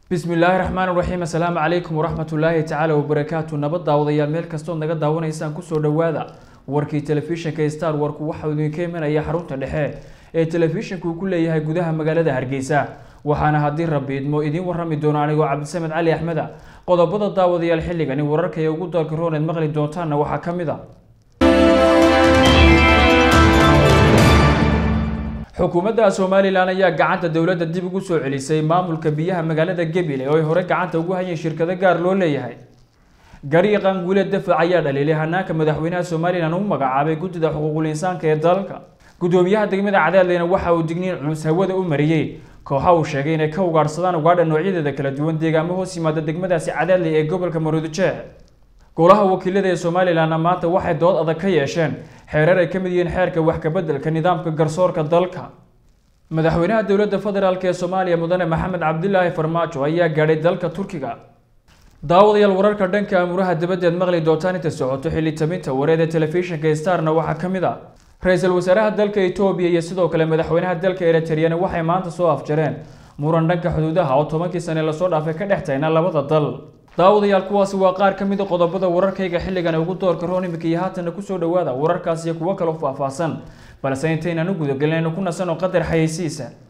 bismi illaahi raxmaan raxiim assalaamu calaykum waraxmatullaahi tacaala wabarakaatu nabad daawadayaal meel kastood naga daawanaysaan kusoo dhowaada warkii telefishinka star warku waxau idinka imanaya xarunta dhexe ee telefishinka uu ku leeyahay gudaha magaalada hargeysa waxaana haddii rabbi idmo idiin warrami doono anigoo cabdisamed cali axmeda qodobada daawadayaal xilligani wararka ee ugu dalka rooneed maqli doontaanna waxaa ka mid a xukuumadda somalilan ayaa gacanta dowladda dib ugu soo celisay maamulka biyaha magaalada gebile oo ay hore gacanta ugu hayeen shirkado gaar loo leeyahay gariiqan guule dafac ayaa dhaliilay hanaanka madaxweynaha somalilan u magacaabay guddida xuquuqul insaanka ee dalka gudoomiyaha degmada cadaadleyna waxa uu digniin culus hawada u mariyey kooxa uu sheegay inay ka ugaadhsadaan ugaadha noocyadeeda kala duwan deegaamo hoos yimaada degmadaasi cadaadley ee gobolka maroodijeex golaha wakiilada ee somalilanna maanta waxay dood adag ka yeesheen xeerar ay ka mid yihiin xeerka wax kabeddelka nidaamka garsoorka dalka madaxweynaha dowladda federaalk ee soomaaliya mudane maxamed cabdilaahi farmaajo ayaa gaadhay dalka turkiga daawadayaal wararka dhanka amuraha dabadeed maqli doontaan inta socoto xilli taminta wareed ee telefishinka starna waxaa ka mid a ra-iisul wasaaraha dalka etoobiya iyo sidoo kale madaxweynaha dalka eritreyana waxay maanta soo afjareen muran dhanka xuduudaha oo tobankii sane lasoo dhaafay ka dhex tayna labada dal daawadayaal kuwaasi waa qaar ka mid a qodobada wararkayga xilligan ugu doorka roon imika iyo haatanna kusoo dhowaada wararkaas iyo kuwo kaloo faahfaahsan balse intaynaan u gudagelin aynu ku nasano qadar xayeysiisa